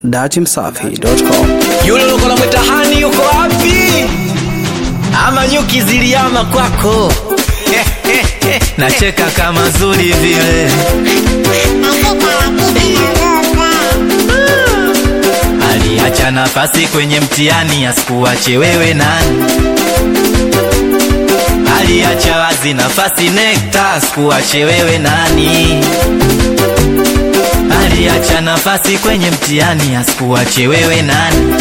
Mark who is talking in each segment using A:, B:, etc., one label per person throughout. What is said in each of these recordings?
A: datimsafi.com.
B: Yule ulikuwa unamwita hani yuko wapi? Ama nyuki ziliama kwako? Nacheka kama zuri vile aliacha nafasi kwenye mtihani asikuache wewe nani aliacha wazi nafasi nekta asikuache wewe nani aliacha nafasi kwenye mtihani asikuache wewe nani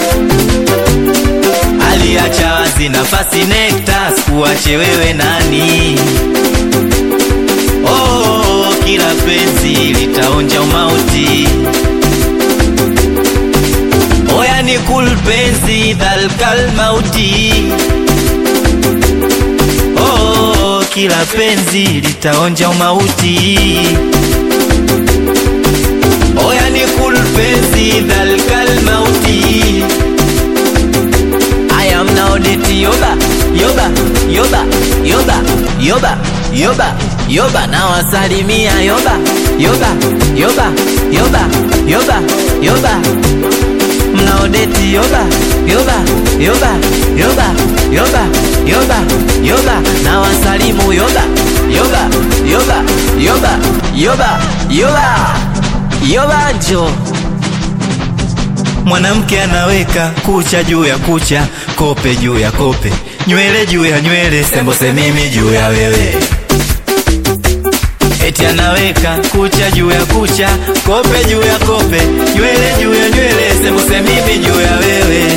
B: aliacha wazi nafasi nekta asikuache wewe nani oh, kila penzi litaonja umauti oya ni kul penzi dhalkal mauti oh, kila penzi litaonja umauti oya ni kul penzi dhalkal mauti I am now deti yoba yoba yoba yoba yoba yoba yoba na wasalimia yoba yoba yoba yoba yoba yoba mnaodeti yoba yoba yoba yoba yoba yoba yoba na wasalimu yoba yoba yoba yoba yoba yoba yoba njo mwanamke anaweka kucha juu ya kucha kope juu ya kope nywele juu ya nywele sembose mimi juu ya wewe eti anaweka kucha juu ya kucha kope juu ya kope nywele juu ya nywele sembuse mimi juu ya wewe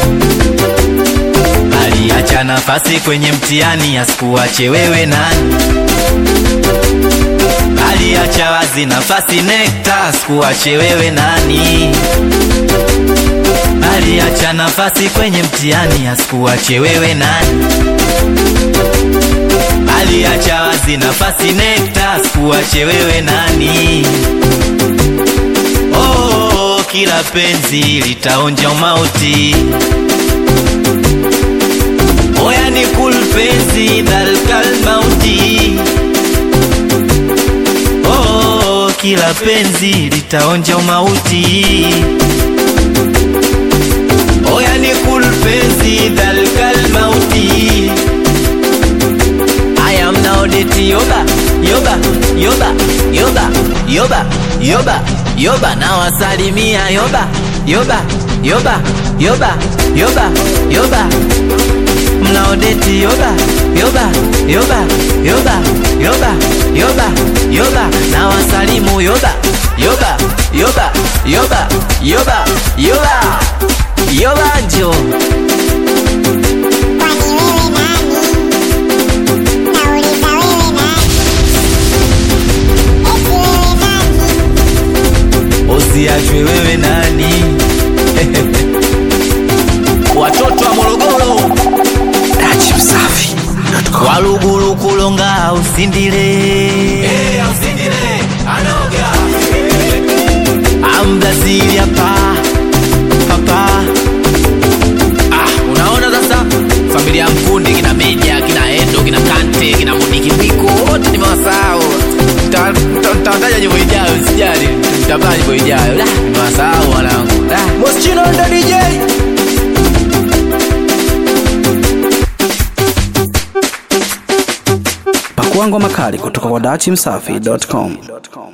B: aliacha nafasi kwenye mtihani asikuache wewe nani aliacha wazi nafasi nekta asikuache wewe nani aliacha nafasi kwenye mtihani asikuache wewe nani aliacha wazi nafasi nekta asikuache wewe nani oh, kila penzi litaonja umauti oya ni kul penzi dhalkal mauti oh, kila penzi litaonja umauti oya ni kul penzi dhalkal mauti I am now deti yoba yoba yoba yoba yoba yoba yoba na wasalimia yoba yoba yoba yoba yoba yoba mnaodeti yoba yoba yoba yoba yoba yoba yoba na wasalimu yoba yoba yoba yoba yoba yoba yoba njo usiachwe wewe nani watoto wa morogoro
A: datimsafi.com.
B: walugulu kulonga usindile ambrazili hapa papa ah, unaona sasa familia ya mkundi kina meja kina endo kina kante kina muniki piko wote nimewasahau Nita- nita- nitawataja nyimbo ijayo sijali nitapaa nyimbo ijayo Da, nimewasahau wanangu Da.
C: Moschino ndo DJ
A: Pakua ngoma kali kutoka kwa datimsafi.com.